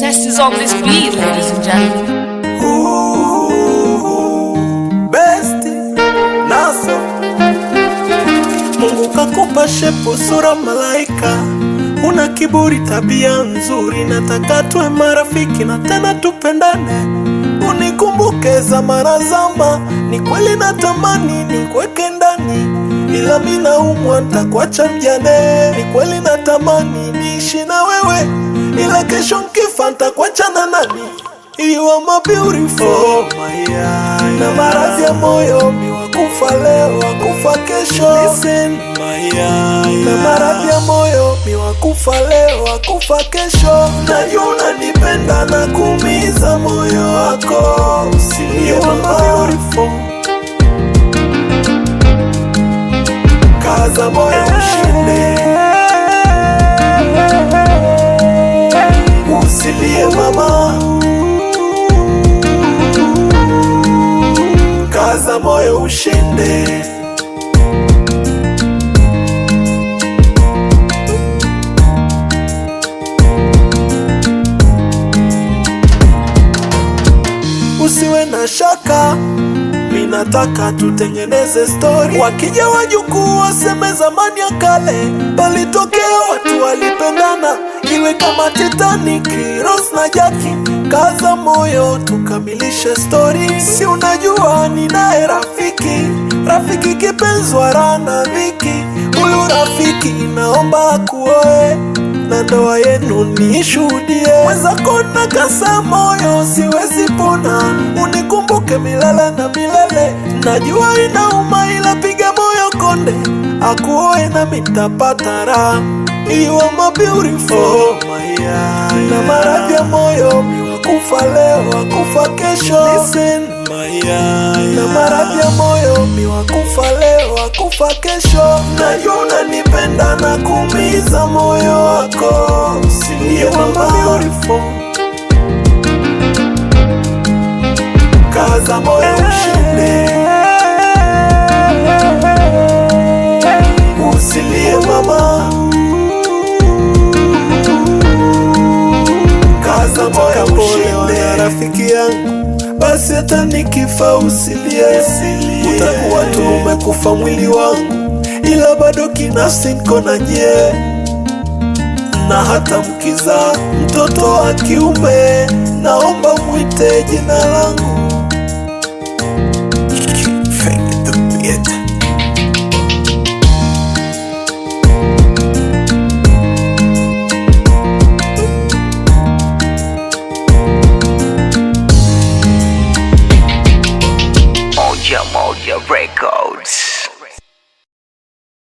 best is on this beat, ladies and gentlemen. best naso Mungu kakupa shepu sura malaika, una kiburi, tabia nzuri, nataka tuwe marafiki na tena tupendane, unikumbuke zamana zama. Ni kweli natamani nikweke ndani, ila mi naumwa, ntakuacha mjane. Ni kweli natamani niishi na wewe, ila kesho nkifa ntakuacha na nani? You are my beautiful oh, my eye. Na maradhi ya moyo mi wakufa leo wakufa kesho Listen, my eye. Na maradhi ya moyo mi wakufa leo wakufa kesho Najua unanipenda na kuumiza moyo wako You are my beautiful Kaza moyo ushinde Usilie mama kaza moyo ushinde. Usiwe na shaka, minataka tutengeneze stori. Wakija wajukuu waseme zamani ya kale palitokea watu walipendana, iwe kama Titanic, Rose na Jackie. Kaza moyo tukamilishe stori, si unajua ninaye rafiki, rafiki kipenzi wa raha na dhiki. Huyu rafiki naomba akuoe na ndoa yenu niishuhudie. Mwenzako nakasa moyo, siwezi pona, unikumbuke milele na milele. Najua inauma, ila piga moyo konde, akuoe na mitapata raha. You are my beautiful oh, my eye. Na maradhi ya moyo mi wakufa leo wakufa kesho Listen, my eye. Na maradhi ya moyo mi wakufa leo wakufa kesho Najua unanipenda na kuumiza moyo wako You are my beautiful Kaza moyo ushinde Usilie mama kaza moyo ushinde rafiki yangu basi hata nikifa usilie utakuwa tu umekufa mwili wangu ila bado kinafsi niko na nyie na hata mkiza mtoto wa kiume naomba mwite jina langu Moja Moja Records.